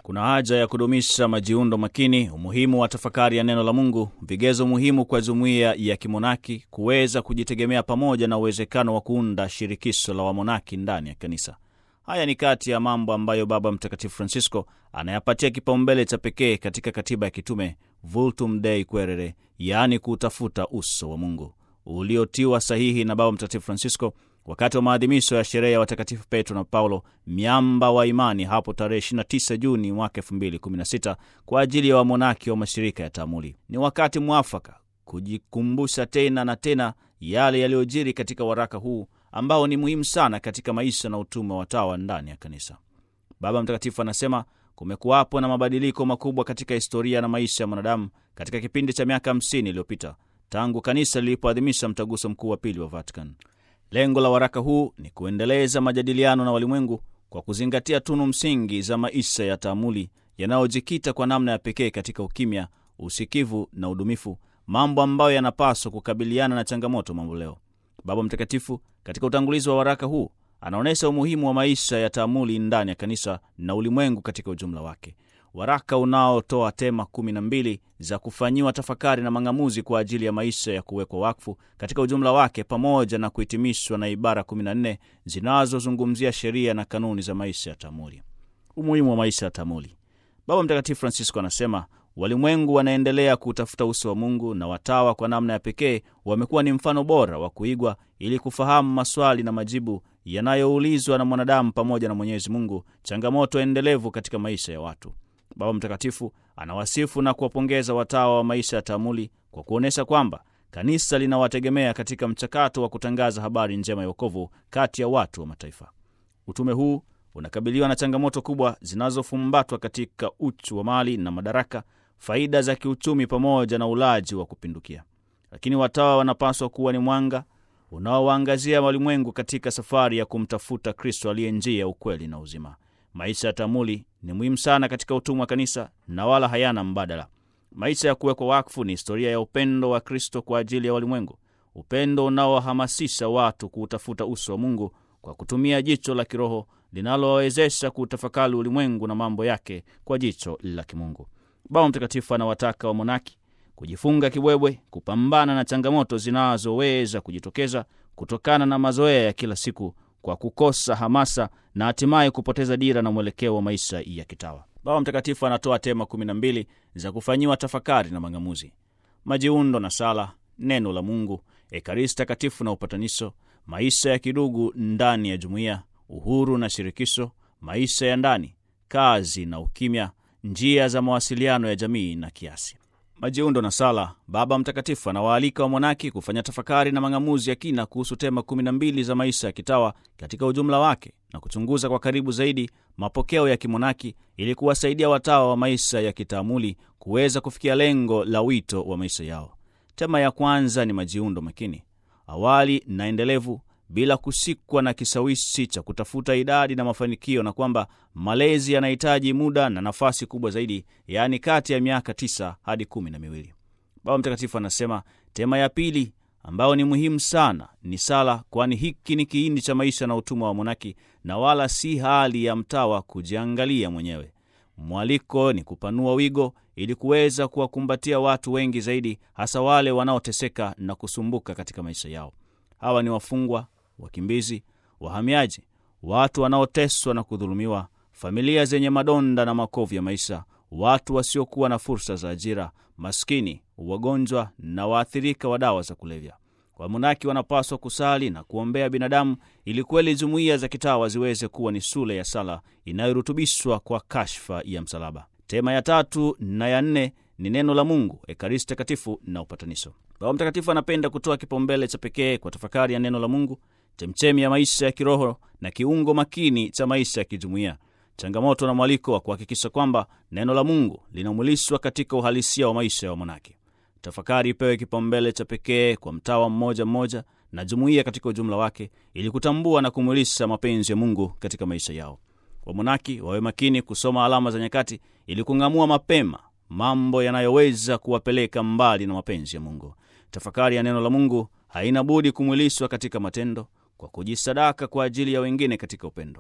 Kuna haja ya kudumisha majiundo makini, umuhimu wa tafakari ya neno la Mungu, vigezo muhimu kwa jumuiya ya kimonaki kuweza kujitegemea, pamoja na uwezekano wa kuunda shirikisho la wamonaki ndani ya kanisa. Haya ni kati ya mambo ambayo Baba Mtakatifu Francisco anayapatia kipaumbele cha pekee katika katiba ya kitume Vultum Dei Quaerere, yaani kuutafuta uso wa Mungu, uliotiwa sahihi na Baba Mtakatifu Francisco wakati wa maadhimisho ya sherehe ya watakatifu Petro na Paulo, miamba wa imani, hapo tarehe 29 Juni mwaka 2016 kwa ajili ya wamonaki wa mashirika ya taamuli. Ni wakati mwafaka kujikumbusha tena na tena yale yaliyojiri katika waraka huu ambao ni muhimu sana katika maisha na utume wa watawa ndani ya kanisa. Baba Mtakatifu anasema kumekuwapo na mabadiliko makubwa katika historia na maisha ya mwanadamu katika kipindi cha miaka 50 iliyopita tangu kanisa lilipoadhimisha mtaguso mkuu wa pili wa Vatican. Lengo la waraka huu ni kuendeleza majadiliano na walimwengu kwa kuzingatia tunu msingi za maisha ya taamuli yanayojikita kwa namna ya pekee katika ukimya, usikivu na udumifu, mambo ambayo yanapaswa kukabiliana na changamoto mamboleo. Baba Mtakatifu katika utangulizi wa waraka huu anaonyesha umuhimu wa maisha ya taamuli ndani ya kanisa na ulimwengu katika ujumla wake. Waraka unaotoa tema kumi na mbili za kufanyiwa tafakari na mang'amuzi kwa ajili ya maisha ya kuwekwa wakfu katika ujumla wake, pamoja na kuhitimishwa na ibara 14 zinazozungumzia sheria na kanuni za maisha ya taamuli. Umuhimu wa maisha ya taamuli. Baba Mtakatifu Francisco anasema walimwengu wanaendelea kutafuta uso wa Mungu na watawa kwa namna ya pekee wamekuwa ni mfano bora wa kuigwa ili kufahamu maswali na majibu yanayoulizwa na mwanadamu pamoja na Mwenyezi Mungu, changamoto endelevu katika maisha ya watu. Baba Mtakatifu anawasifu na kuwapongeza watawa wa maisha ya taamuli kwa kuonyesha kwamba kanisa linawategemea katika mchakato wa kutangaza habari njema ya wokovu kati ya watu wa mataifa. Utume huu unakabiliwa na changamoto kubwa zinazofumbatwa katika uchu wa mali na madaraka, faida za kiuchumi, pamoja na ulaji wa kupindukia. Lakini watawa wanapaswa kuwa ni mwanga unaowaangazia walimwengu katika safari ya kumtafuta Kristo aliye njia, ukweli na uzima. Maisha ya taamuli ni muhimu sana katika utumwa wa kanisa na wala hayana mbadala. Maisha ya kuwekwa wakfu ni historia ya upendo wa Kristo kwa ajili ya walimwengu, upendo unaohamasisha watu kuutafuta uso wa Mungu kwa kutumia jicho la kiroho linalowawezesha kuutafakari ulimwengu na mambo yake kwa jicho la kimungu. Baba Mtakatifu anawataka wamonaki kujifunga kibwebwe, kupambana na changamoto zinazoweza kujitokeza kutokana na mazoea ya kila siku kwa kukosa hamasa na hatimaye kupoteza dira na mwelekeo wa maisha ya kitawa. Baba Mtakatifu anatoa tema kumi na mbili za kufanyiwa tafakari na mang'amuzi: majiundo na sala, neno la Mungu, ekaristi takatifu na upatanisho, maisha ya kidugu ndani ya jumuiya, uhuru na shirikisho, maisha ya ndani, kazi na ukimya, njia za mawasiliano ya jamii na kiasi. Majiundo na sala. Baba Mtakatifu anawaalika wamonaki kufanya tafakari na mang'amuzi ya kina kuhusu tema kumi na mbili za maisha ya kitawa katika ujumla wake na kuchunguza kwa karibu zaidi mapokeo ya kimonaki ili kuwasaidia watawa wa maisha ya kitaamuli kuweza kufikia lengo la wito wa maisha yao. Tema ya kwanza ni majiundo makini, awali na endelevu, bila kusikwa na kishawishi cha kutafuta idadi na mafanikio, na kwamba malezi yanahitaji muda na nafasi kubwa zaidi, yaani kati ya miaka tisa hadi kumi na miwili. Baba Mtakatifu anasema tema ya pili ambayo ni muhimu sana ni sala, kwani hiki ni kiini cha maisha na utumwa wa monaki na wala si hali ya mtawa kujiangalia mwenyewe. Mwaliko ni kupanua wigo ili kuweza kuwakumbatia watu wengi zaidi, hasa wale wanaoteseka na kusumbuka katika maisha yao. Hawa ni wafungwa, wakimbizi, wahamiaji, watu wanaoteswa na kudhulumiwa, familia zenye madonda na makovu ya maisha, watu wasiokuwa na fursa za ajira, maskini, wagonjwa na waathirika wa dawa za kulevya. Wamonaki wanapaswa kusali na kuombea binadamu ili kweli jumuiya za kitawa ziweze kuwa ni shule ya sala inayorutubishwa kwa kashfa ya msalaba. Tema ya tatu na ya nne ni neno la Mungu, ekaristi takatifu na upatanisho. Baba Mtakatifu anapenda kutoa kipaumbele cha pekee kwa tafakari ya neno la Mungu, chemchemi ya maisha ya kiroho na kiungo makini cha maisha ya kijumuiya, changamoto na mwaliko wa kuhakikisha kwamba neno la Mungu linamwilishwa katika uhalisia wa maisha ya wamonaki. Tafakari ipewe kipaumbele cha pekee kwa mtawa mmoja mmoja na jumuiya katika ujumla wake, ili kutambua na kumwilisha mapenzi ya Mungu katika maisha yao. Wamonaki wawe makini kusoma alama za nyakati ili kung'amua mapema mambo yanayoweza kuwapeleka mbali na mapenzi ya Mungu. Tafakari ya neno la Mungu haina budi kumwilishwa katika matendo kwa kujisadaka kwa ajili ya wengine katika upendo.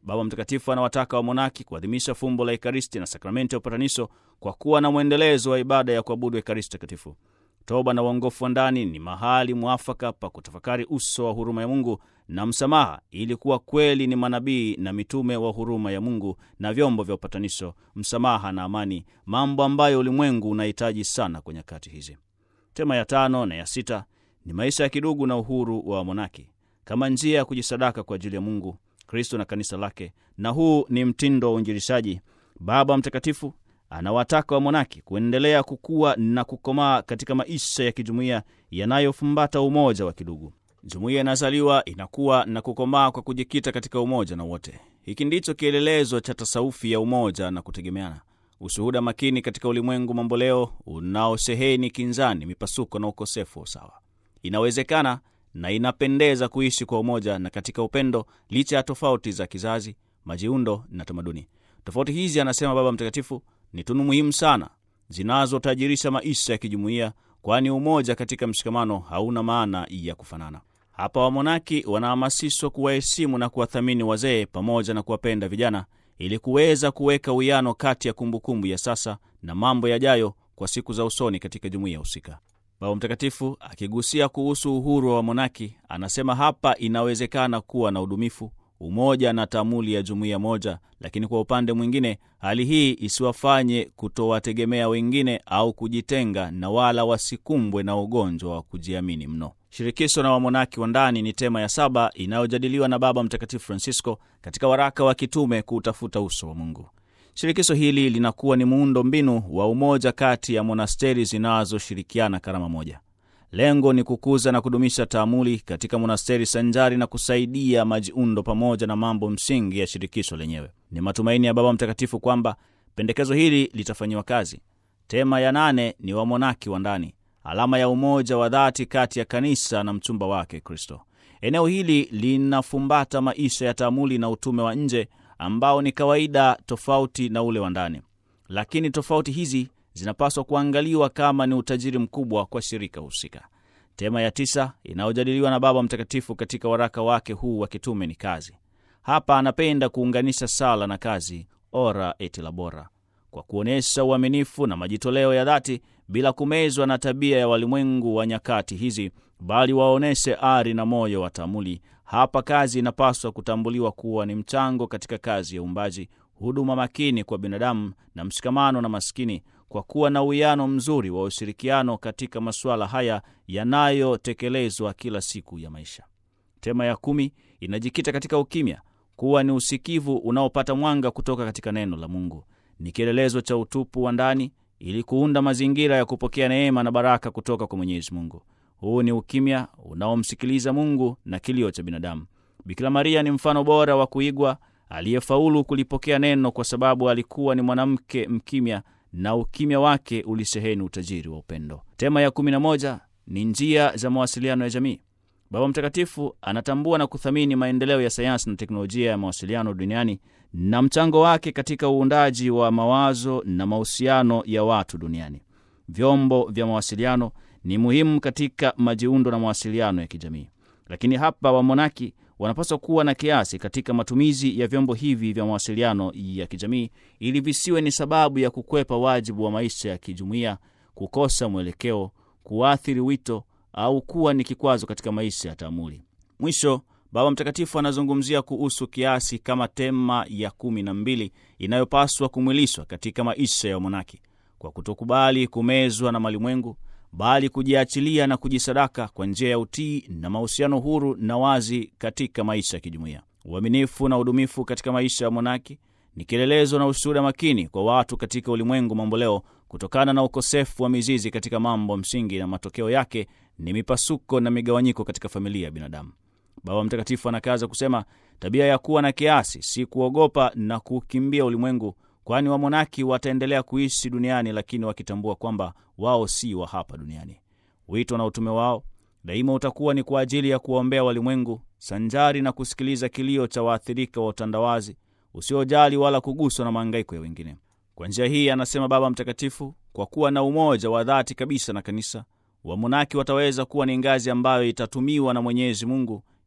Baba Mtakatifu anawataka wamonaki kuadhimisha fumbo la Ekaristi na sakramenti ya upatanisho kwa kuwa na mwendelezo wa ibada ya kuabudu Ekaristi takatifu. Toba na uongofu wa ndani ni mahali mwafaka pa kutafakari uso wa huruma ya Mungu na msamaha, ili kuwa kweli ni manabii na mitume wa huruma ya Mungu na vyombo vya upatanisho, msamaha na amani, mambo ambayo ulimwengu unahitaji sana kwa nyakati hizi. Tema ya tano na ya sita ni maisha ya kidugu na uhuru wa wamonaki kama njia ya kujisadaka kwa ajili ya Mungu, Kristo na kanisa lake, na huu ni mtindo wa uinjilishaji. Baba Mtakatifu anawataka wamonaki kuendelea kukua na kukomaa katika maisha ya kijumuiya yanayofumbata umoja wa kidugu. Jumuiya inazaliwa, inakuwa na kukomaa kwa kujikita katika umoja na wote. Hiki ndicho kielelezo cha tasaufi ya umoja na kutegemeana, ushuhuda makini katika ulimwengu mamboleo unaosheheni kinzani, mipasuko na ukosefu wa usawa. Inawezekana na inapendeza kuishi kwa umoja na katika upendo licha ya tofauti za kizazi, majiundo na tamaduni. Tofauti hizi, anasema Baba Mtakatifu, ni tunu muhimu sana zinazotajirisha maisha ya kijumuiya, kwani umoja katika mshikamano hauna maana ya kufanana. Hapa wamonaki wanahamasishwa kuwaheshimu na kuwathamini wazee pamoja na kuwapenda vijana, ili kuweza kuweka uwiano kati ya kumbukumbu ya sasa na mambo yajayo kwa siku za usoni katika jumuiya husika. Baba Mtakatifu akigusia kuhusu uhuru wa wamonaki anasema hapa inawezekana kuwa na udumifu, umoja na taamuli ya jumuiya moja, lakini kwa upande mwingine hali hii isiwafanye kutowategemea wengine au kujitenga, na wala wasikumbwe na ugonjwa wa kujiamini mno. Shirikisho na wamonaki wa ndani ni tema ya saba inayojadiliwa na Baba Mtakatifu Francisco katika waraka wa kitume kuutafuta uso wa Mungu. Shirikisho hili linakuwa ni muundo mbinu wa umoja kati ya monasteri zinazoshirikiana karama moja. Lengo ni kukuza na kudumisha taamuli katika monasteri sanjari na kusaidia majiundo pamoja na mambo msingi ya shirikisho lenyewe. Ni matumaini ya Baba Mtakatifu kwamba pendekezo hili litafanyiwa kazi. Tema ya nane ni wamonaki wa ndani, alama ya umoja wa dhati kati ya kanisa na mchumba wake Kristo. Eneo hili linafumbata maisha ya taamuli na utume wa nje ambao ni kawaida tofauti na ule wa ndani, lakini tofauti hizi zinapaswa kuangaliwa kama ni utajiri mkubwa kwa shirika husika. Tema ya tisa inayojadiliwa na Baba Mtakatifu katika waraka wake huu wa kitume ni kazi. Hapa anapenda kuunganisha sala na kazi, ora et labora, kwa kuonyesha uaminifu na majitoleo ya dhati bila kumezwa na tabia ya walimwengu wa nyakati hizi, bali waonyeshe ari na moyo wa taamuli. Hapa kazi inapaswa kutambuliwa kuwa ni mchango katika kazi ya uumbaji, huduma makini kwa binadamu na mshikamano na maskini, kwa kuwa na uwiano mzuri wa ushirikiano katika masuala haya yanayotekelezwa kila siku ya maisha. Tema ya kumi inajikita katika ukimya, kuwa ni usikivu unaopata mwanga kutoka katika neno la Mungu. Ni kielelezo cha utupu wa ndani ili kuunda mazingira ya kupokea neema na baraka kutoka kwa Mwenyezi Mungu. Huu ni ukimya unaomsikiliza Mungu na kilio cha binadamu. Bikira Maria ni mfano bora wa kuigwa aliyefaulu kulipokea neno kwa sababu alikuwa ni mwanamke mkimya na ukimya wake ulisheheni utajiri wa upendo. Tema ya kumi na moja ni njia za mawasiliano ya jamii. Baba Mtakatifu anatambua na kuthamini maendeleo ya sayansi na teknolojia ya mawasiliano duniani na mchango wake katika uundaji wa mawazo na mahusiano ya watu duniani. Vyombo vya mawasiliano ni muhimu katika majiundo na mawasiliano ya kijamii, lakini hapa wamonaki wanapaswa kuwa na kiasi katika matumizi ya vyombo hivi vya mawasiliano ya kijamii ili visiwe ni sababu ya kukwepa wajibu wa maisha ya kijumuiya, kukosa mwelekeo, kuathiri wito au kuwa ni kikwazo katika maisha ya taamuli. Mwisho, Baba Mtakatifu anazungumzia kuhusu kiasi kama tema ya kumi na mbili inayopaswa kumwilishwa katika maisha ya wamonaki kwa kutokubali kumezwa na malimwengu bali kujiachilia na kujisadaka kwa njia ya utii na mahusiano huru na wazi katika maisha ya kijumuiya. Uaminifu na udumifu katika maisha ya monaki ni kielelezo na ushuhuda makini kwa watu katika ulimwengu mamboleo, kutokana na ukosefu wa mizizi katika mambo msingi, na matokeo yake ni mipasuko na migawanyiko katika familia ya binadamu. Baba Mtakatifu anakaza kusema, tabia ya kuwa na kiasi si kuogopa na kukimbia ulimwengu kwani wamonaki wataendelea kuishi duniani lakini wakitambua kwamba wao si wa hapa duniani. Wito na utume wao daima utakuwa ni kwa ajili ya kuwaombea walimwengu, sanjari na kusikiliza kilio cha waathirika wa utandawazi usiojali wala kuguswa na maangaiko ya wengine. Kwa njia hii, anasema Baba Mtakatifu, kwa kuwa na umoja wa dhati kabisa na kanisa, wamonaki wataweza kuwa ni ngazi ambayo itatumiwa na Mwenyezi Mungu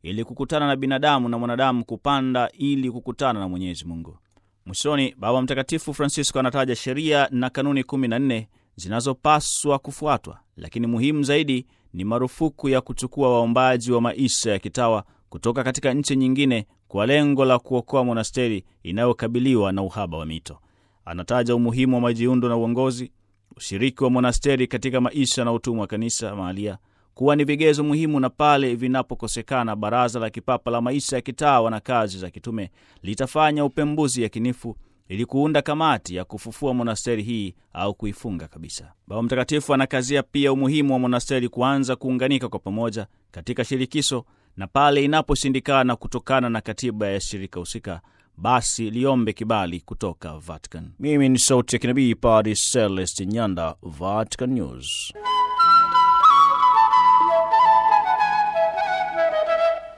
ili kukutana na binadamu na mwanadamu kupanda ili kukutana na Mwenyezi Mungu. Mwishoni, Baba Mtakatifu Francisco anataja sheria na kanuni kumi na nne zinazopaswa kufuatwa, lakini muhimu zaidi ni marufuku ya kuchukua waombaji wa maisha ya kitawa kutoka katika nchi nyingine kwa lengo la kuokoa monasteri inayokabiliwa na uhaba wa mito. Anataja umuhimu wa majiundo na uongozi, ushiriki wa monasteri katika maisha na utumwa wa kanisa mahalia kuwa ni vigezo muhimu, na pale vinapokosekana, Baraza la Kipapa la Maisha ya Kitawa na Kazi za Kitume litafanya upembuzi yakinifu ili kuunda kamati ya kufufua monasteri hii au kuifunga kabisa. Baba Mtakatifu anakazia pia umuhimu wa monasteri kuanza kuunganika kwa pamoja katika shirikisho, na pale inaposhindikana kutokana na katiba ya shirika husika, basi liombe kibali kutoka Vatican. Mimi ni sauti ya kinabii Padre Celestin Nyanda, Vatican News.